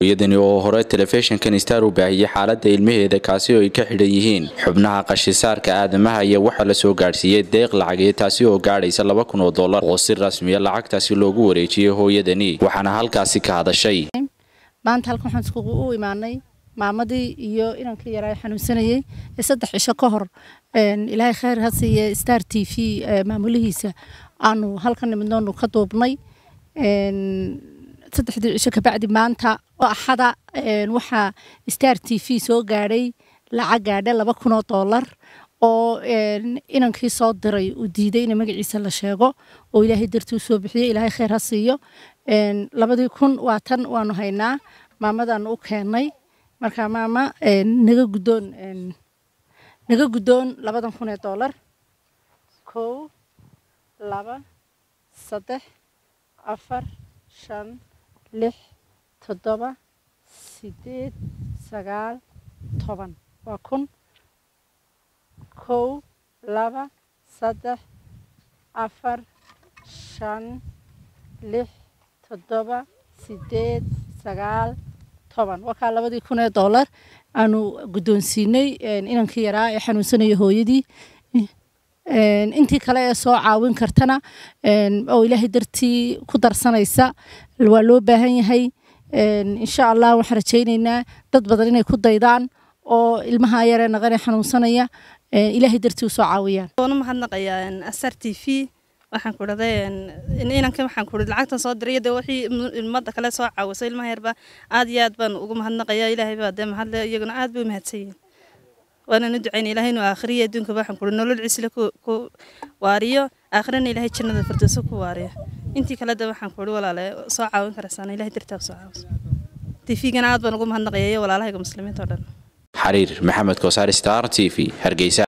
iyadani oo hore telefishinkan star u baahiyey xaalada ilmaheeda kaasi oo ay ka xidhan yihiin xubnaha qashisaarka aadamaha iyo waxaa la soo gaadhsiiyey deeq lacageed taasi oo gaadhaysa laba kun oo dollar oo si rasmiya lacagtaasi loogu wareejiyey hooyadani waxaana halkaasi ka hadashay maanta halkan waxaan iskugu u imaanay maamadii iyo inankii yaraa xanuunsanayey ee saddex cisho ka hor ilaahay khayr ha siiye star t v maamulihiisa aanu halkan nimidnoonu ka duubnay saddexdii cisho kabacdi maanta oo axada waxaa star t v soo gaadhay lacag gaadha laba kun oo dollar oo inankii soo diray uu diiday in magaciisa la sheego oo ilaahay dartii usoo bixiyey ilaahay khayr ha siiyo labadii kun waa tan waanu haynaa maamadaanu u keennay marka maama naga guddoon naga guddoon labadan kun ee dollar kow laba saddex afar shan lix toddoba sideed sagaal toban waa kun kow laba saddex afar shan lix toddoba sideed sagaal toban wakaa labadii kun ee dollar aanu guddoonsiinay inankii yaraa ee xanuunsanaya hooyadii intii kale ee soo caawin kartana oo ilaahay dartii ku darsanaysa waa loo baahan yahay insha allah waxaan rajaynaynaa dad badan inay ku daydaan oo ilmaha yaree naqanee xanuunsanaya ilaahay dartii usoo caawiyaan waana mahadnaqayaa asar t v waxaan ku dhaday inanka waxaan ku lacagtan soo diray de wixii ummadda kale soo caawisay ilmaha yarba aad iyo aad baan ugu mahadnaqayaa ilaahay baa dee mahadle iyaguna aad bay u mahadsan yihiin waananu ducayna ilaahay inuu aakhiriya adduunka waxaan ku nolol cisle ku waariyo aakhirana ilaahay jannada firdowso ku waariyo intii kale de waxaan ku walaale soo caawin karaysaana ilahay dartaa soo caawiso tifigana aad baan ugu mahadnaqaya iyo walaalahayga muslimiinta oo dhan xariir maxamed koosaar star t v hargeysa